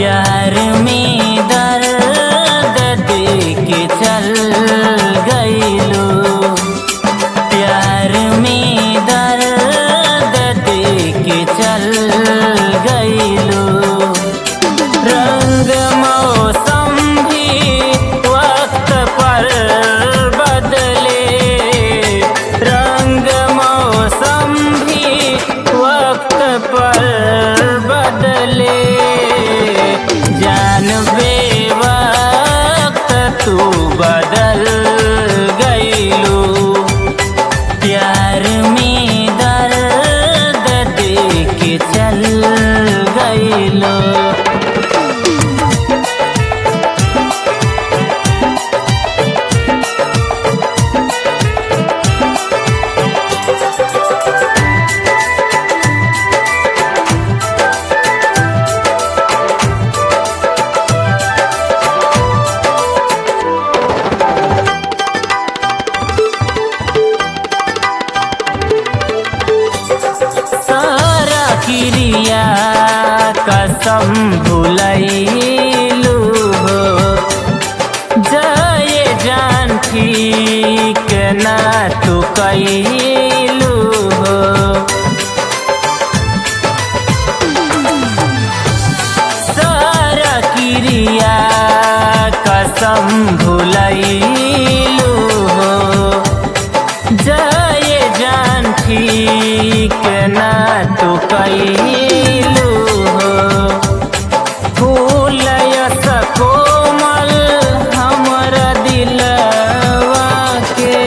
प्यार में दर्द दे के चल गईलो प्यार में दर्द दे के चल गईलो रंग मौसम भी वक्त पर बदले रंग मौसम भी वक्त पर बदले जान बे वक्त तू बदल गईलू प्यार में दर्द दे के चल गईलो सारा क्रिया कसम भुलैलू हो जय जान ठीक ना तू कैलू हो सारा क्रिया कसम भुलैलू हो जय जान ठीक ना तू कैलू हो फूल यस कोमल हमर दिलवा के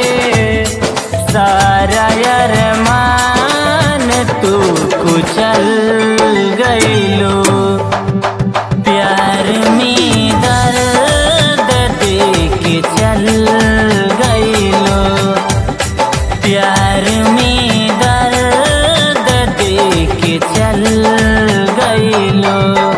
सारा अरमान तू कुचल गईलो प्यार में दर्द दे के चल गईलो प्यार में दर्द दे के चल गईलो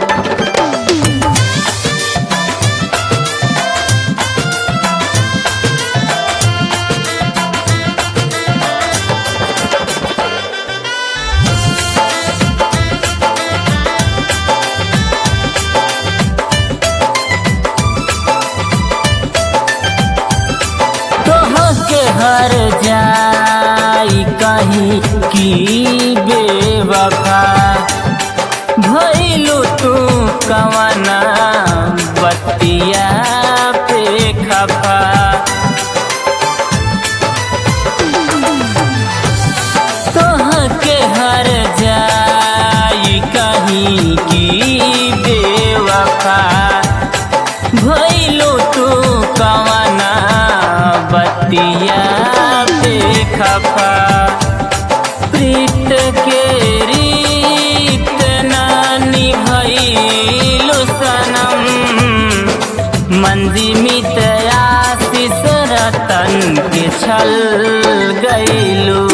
तोहके हर जाई कहीं की बेवफा भइलू तू कवना बतिया पे खफा तोहके हर जाई कहीं की बेवफा भइलो तू कवना बतिया पे खफा प्रीत के रीत नानी भइलो सनम मंजी मित आशीष रतन के छल गईलू